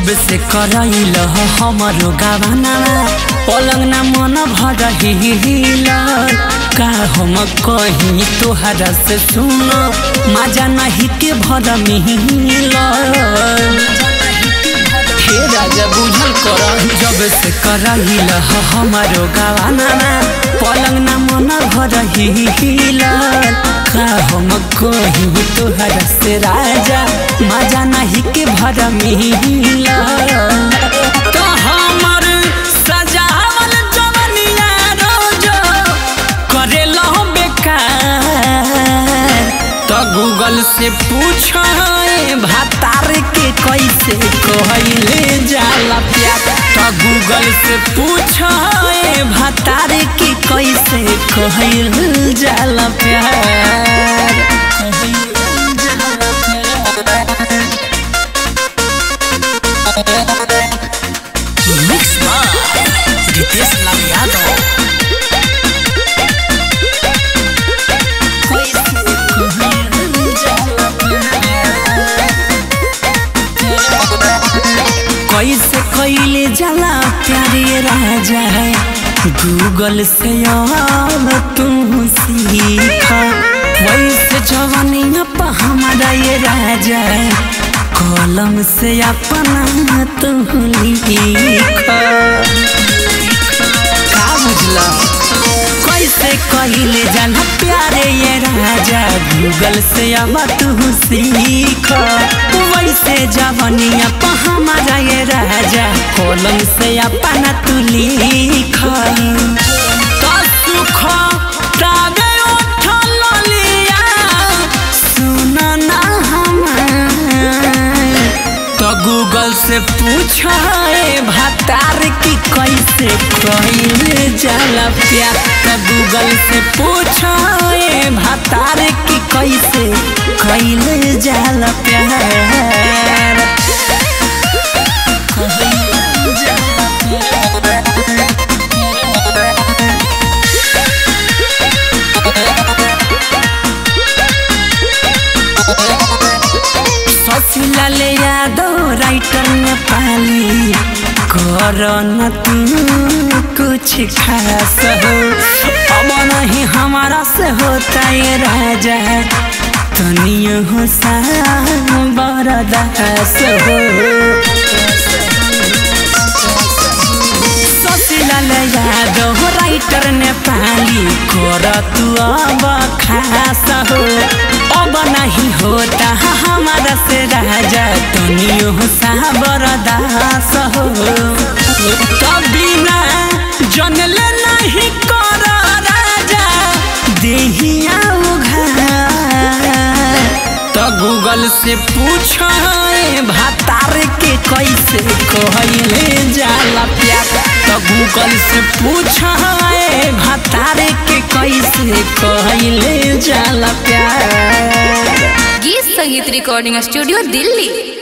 जब से करैल हमरो गावाना पलंग ना मन भर हिल का हम कहीं तोहरा से सुन मजा नहीं के भर मिल हे राजा बुझल कर जब से करैल हमारो गावाना पलंग ना मन भर हिल का हम कहीं तोहरा से राजा मजा नहीं के भर मिल तो हमर सजावल जवनिया रोज करेला बेकार तो गूगल से पूछ भातार के कैसे कहले जाला प्यार तो गूगल से पूछ भातार के कैसे कहल जाला प्यार मिक्स बाय रितेश लाल यादव कैसे कैले जाला प्यारे राजा गूगल से अब तू सीख वैसे जवानिया पर हमारा ये राजा कलम से अपना तू लिख का बुझला कैसे कहले जाला प्यारे ये राजा गूगल से अब तू सीख वैसे जवनिया पर हमारा ये राजा कलम से अपना तू लिख तो सुख तागे उठल लिया सुन ना हमार तो गूगल से पूछ भातार की कैसे कहले जाला प्यार तो गूगल से पूछ भातार की कैसे कहले जाला प्यार कहले जाला शशिलाल यादव राइटर नेपाली कर न तू कुछ खास हो अब नहीं हमारा से होता ये राजा तनियो हो सा बरदास हो शशिलाल यादव राइटर नेपाली कर तू अब खास हो अब नहीं होता हमारा से राजा तनियो साबर दास हो बिना जनले नहीं कर राजा देहिया उघार तो गूगल से पूछ भातार के कैसे कहले जाला प्यार तो गूगल से पूछ भातार के कैसे कहले जाला प्यार गीत संगीत रिकॉर्डिंग स्टूडियो दिल्ली